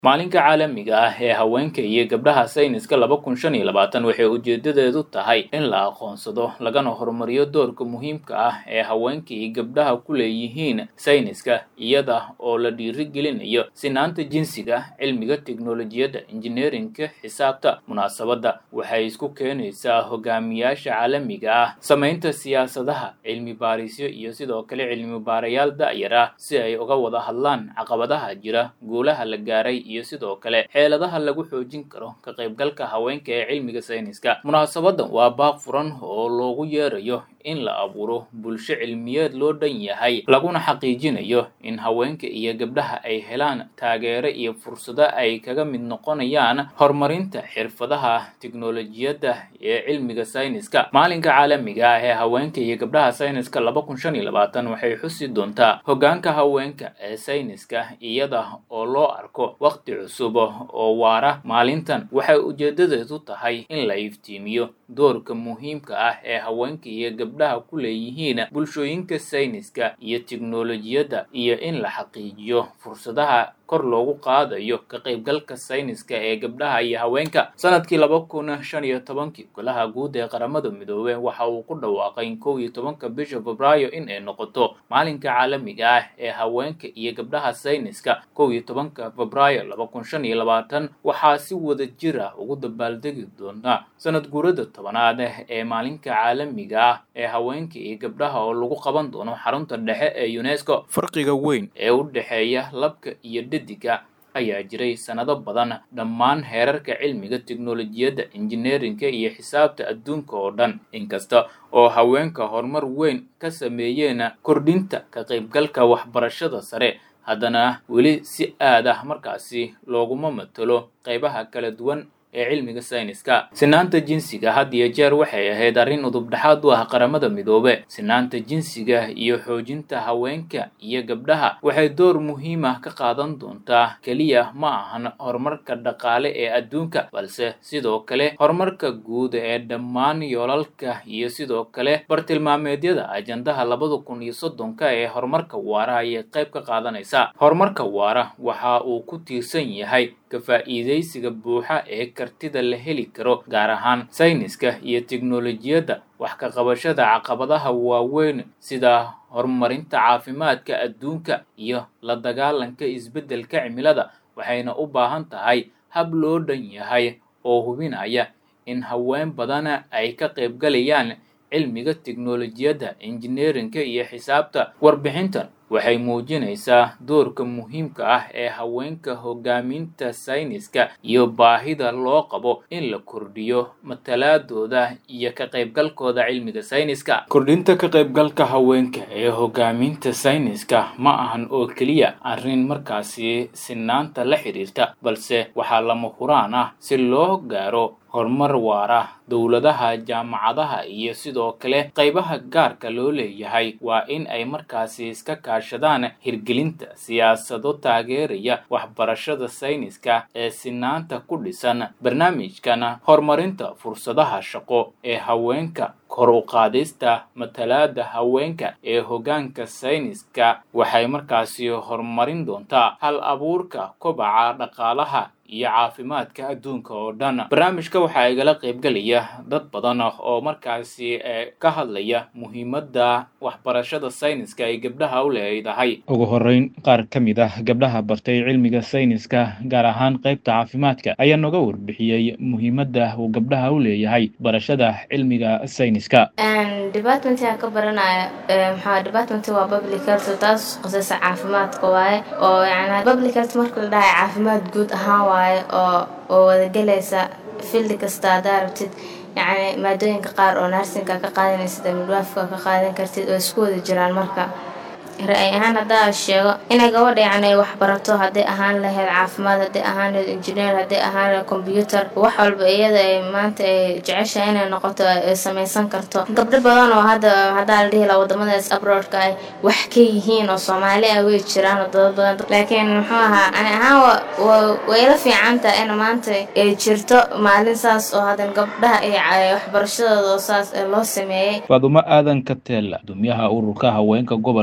maalinka caalamiga ah ee haweenka iyo gabdhaha sayniska laba kun shan iyo labaatan waxay ujeedadeedu tahay in la aqoonsado lagana horumariyo doorka muhiimka ah ee haweenka iyo gabdhaha ku leeyihiin sayniska iyada oo la dhiirigelinayo sinaanta jinsiga cilmiga teknolojiyadda injineerinka xisaabta munaasabadda waxay isku keenaysaa hogaamiyaasha caalamiga ah samaynta siyaasadaha cilmi baarisyo iyo sidoo kale cilmi baarayaal da'yar ah si ay uga wada hadlaan caqabadaha jira guulaha la gaaray iyo sidoo kale xeeladaha lagu xoojin karo ka qaybgalka haweenka ee cilmiga sayniska munaasabadan waa baaq furan oo loogu yeerayo in la abuuro bulsho cilmiyeed loo dhan yahay laguna xaqiijinayo in haweenka iyo gabdhaha ay helaan taageero iyo fursado ay kaga mid noqonayaan horumarinta xirfadaha tiknolojiyadda ee cilmiga sayniska maalinka caalamiga ah ee haweenka iyo gabdhaha sayniska laba kun shan iyo labaatan waxay xusi doontaa hoggaanka haweenka ee sayniska iyada oo loo arko waqti cusub oo waara maalintan waxay ujeedadeedu tahay in la iftiimiyo doorka muhiimka ah ee haweenka iyo gabdhaha ku leeyihiin bulshooyinka sayniska iyo tiknolojiyadda iyo in la xaqiijiyo fursadaha kor loogu qaadayo ka qaybgalka sayniska ee gabdhaha iyo haweenka sanadkii laba kun shan iyo tobankii golaha guud ee qaramada midoobey waxa uu ku dhawaaqay kow iyo tobanka bisha febraayo in ay noqoto maalinka caalamiga ah ee haweenka iyo gabdhaha sayniska kow iyo tobanka febraayo laba kun shan iyo labaatan waxaa si wada jir ah ugu dabaaldegi doona sanad guurada tobanaad ee maalinka caalamiga ah ee haweenka iyo gabdhaha oo lagu qaban doono xarunta dhexe ee unesco farqiga weyn ee u dhexeeya labka iyo dhediga ayaa jiray sanado badan dhammaan heerarka cilmiga teknolojiyadda injineerinka iyo xisaabta adduunka oo dhan inkasta oo haweenka horumar weyn ka sameeyeen kordhinta ka qaybgalka waxbarashada sare haddana weli si aad ah markaasi looguma matalo qaybaha kala duwan ee cilmiga sayniska sinaanta jinsiga had iyo jeer waxay ahayd arrin udubdhexaad u ah qaramada midoobe sinaanta jinsiga iyo xoojinta haweenka iyo gabdhaha waxay door muhiim ah ka qaadan doontaa keliya ma ahan horumarka dhaqaale ee adduunka balse sidoo kale horumarka guud ee dhammaan yoolalka iyo sidoo kale bartilmaameedyada ajandaha labada kun iyo soddonka ee horumarka waara ayay qayb ka qaadanaysaa horumarka waara waxa uu ku tiirsan yahay ka faa'iidaysiga buuxa ee kartida la heli karo gaar ahaan sayniska iyo teknolojiyadda wax ka qabashada caqabadaha waaweyn sida horumarinta caafimaadka adduunka iyo la dagaalanka isbeddelka cimilada waxayna u baahan tahay hab loo dhan yahay oo hubinaya in haween badana ay ka qaybgalayaan cilmiga teknolojiyadda injineerinka iyo xisaabta warbixintan waxay muujinaysaa doorka muhiimka ah ee haweenka hogaaminta sayniska iyo baahida loo qabo in la kordhiyo matalaadooda iyo ka qaybgalkooda cilmiga sayniska kordhinta ka qaybgalka haweenka ee hogaaminta sayniska ma ahan oo keliya arrin markaasi sinaanta la xidhiirta balse waxaa lama huraan ah si loo gaaro horumar waara dowladaha jaamacadaha iyo sidoo kale qaybaha gaarka loo leeyahay waa in ay markaasi iska kaashadaan hirgelinta siyaasado taageeraya waxbarashada sayniska ee sinaanta ku dhisan barnaamijkan horumarinta fursadaha shaqo ee haweenka kor u qaadista matalaada haweenka ee hoggaanka sayniska waxay markaasi horumarin doontaa hal abuurka kobaca dhaqaalaha iyo caafimaadka adduunka oo dhan barnaamijka waxaa igala qaybgelaya dad badan oo markaasi ka hadlaya muhiimadda waxbarashada sayniska ay gabdhaha u leedahay ugu horeyn qaar ka mid ah gabdhaha bartay cilmiga sayniska gaar ahaan qaybta caafimaadka ayaa noga warbixiyey muhiimadda uu gabdhaha u leeyahay barashada cilmiga sayniska departmentka ka baranaya maxaa department waa public health taas qosaysa caafimaadka waaye oo yani public health marka la dhahay caafimaad guud ahaan waaye oo oo wadagelaysa fildi kasta haddaa rabtid yacni maadooyinka qaar oo narsinka ka qaadanaysid ama midwaafka ka qaadan kartid oo isku wada jiraan marka ra-ay ahaan haddaa sheego inay gabadha yacni ay waxbarato hadday ahaan lahayd caafimaad hadday ahaan lahayd engineer hadday ahaan lahayd combyuter wax walba iyada ay maanta ay jeceshahay inay noqoto ay samaysan karto gabdho badan oo hadda haddaa la dhihi laha wadamadaas abroadka ay wax ka yihiin oo soomaali ah way jiraan oo dad badan laakiin muxuu ahaa ani ahaan way ila fiicantaha in maanta ay jirto maalin saas oo hadan gabdhaha ay waxbarashadooda saas loo sameeyey faadumo aadan ka teel gudoomiyaha ururka haweenka gobolka jubba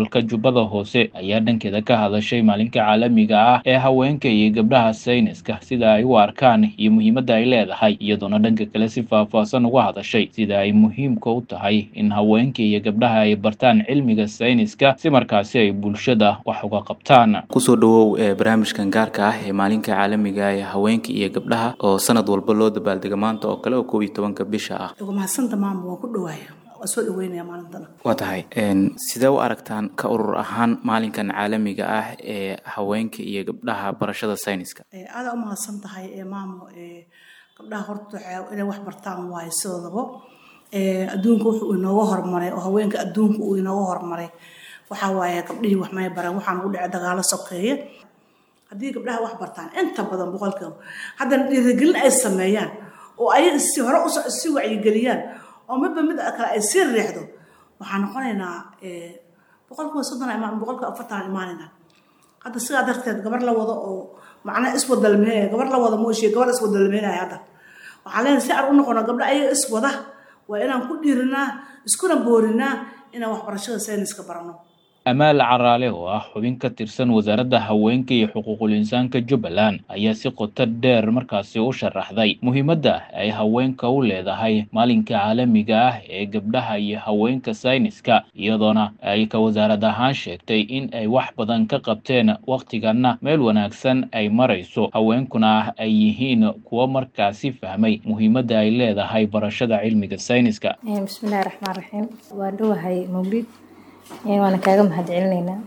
jubbada hoose ayaa dhankeeda ka hadashay maalinka caalamiga ah ee haweenka iyo gabdhaha sayniska sida ay u arkaan iyo muhiimadda ay leedahay iyadoona dhanka kale si faahfaahsan uga hadashay sida ay muhiimka u tahay in haweenka iyo gabdhaha ay bartaan cilmiga sayniska si markaasi ay bulshada wax uga qabtaan kusoo dhawow barnaamijkan gaarka ah ee maalinka caalamiga ee haweenka iyo gabdhaha oo sanad walba loo dabaaldega maanta oo kale oo koob iyo tobanka bisha ah ugu mahadsanta maama waan ku dhawaaya waa soo dhaweynaya maalintana waa tahay sidee u aragtaan ka urur ahaan maalinkan caalamiga ah ee haweenka iyo gabdhaha barashada sayniska aadaa u mahadsan tahay ee maamo gabdhaha horta inay wax bartaan waayo sidoodaba adduunka wuxuu inooga horumaray oo haweenka adduunka uu inooga horumaray waxaa waaye gabdhihii wax may bareen waxaan ugu dhacay dagaalo sokeeye haddii gabdhaha wax bartaan inta badan boqolkiiba haddana dhiirigelin ay sameeyaan oo ay si hore uso si wacyigeliyaan oo midba mid kale ay sii riixdo waxaan noqonaynaa boqolkiiba soddon imaan boqolkiiba afartan imaanayna hadda sidaa darteed gabar la wado oo macnaha iswadalmeynaya gabar la wada mooshiya gabar iswadalmeynaya hadda waxaan leenahay si aan u noqono gabdha ayaga iswada waa inaan ku dhiirinaa iskuna boorinaa inaan waxbarashada sayniska barano amaal caraale oo ah xubin ka tirsan wasaaradda haweenka iyo xuquuqul insaanka jubbaland ayaa si qoto dheer markaasi u sharaxday muhiimadda ay haweenka u leedahay maalinka caalamiga ah ee gabdhaha iyo haweenka sayniska iyadoona ay ka wasaarad ahaan sheegtay in ay wax badan ka qabteen wakhtiganna meel wanaagsan ay marayso haweenkuna ah ay yihiin kuwo markaasi fahmay muhiimadda ay leedahay barashada cilmiga sayniska bismillahi raxmaan raxiim waa dhowahay mawlid waana kaaga mahad celinaynaa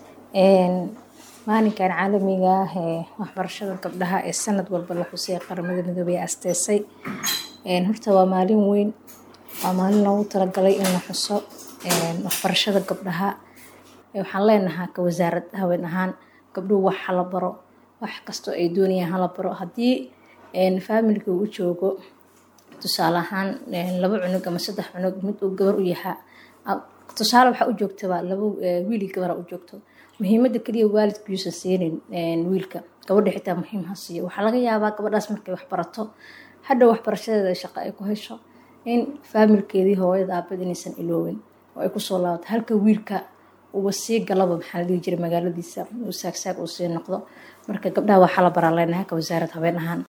maalinkan caalamiga ah ee waxbarashada gabdhaha ee sanad walba la xusay qaramada midoobey asteesay horta waa maalin weyn waa maalin loogu talagalay in la xuso waxbarashada gabdhaha waxaan leenahaa ka wasaarad haween ahaan gabdhuhu wax hala baro wax kastoo ay doonayaan hala baro haddii faamilka uu joogo tusaale ahaan laba cunug ama saddex cunug mid uu gabar u yahaa tusaale waxaa u joogtaba laba wiili gabara u joogto muhiimada keliya waalidku yuusan siinin wiilka gabadha xitaa muhiim ha siiyo waxaa laga yaabaa gabadhaas markay wax barato hadhow waxbarashadeeda shaqo ay ku hesho in faamilkeedii hooyada aabad inaysan iloowin oo ay kusoo laabato halka wiilka uba sii galaba maxaa la dhihi jiray magaaladiisa uu saagsaag uu sii noqdo marka gabdhaha waxaa la baraa leenahay ka wasaarad haween ahaan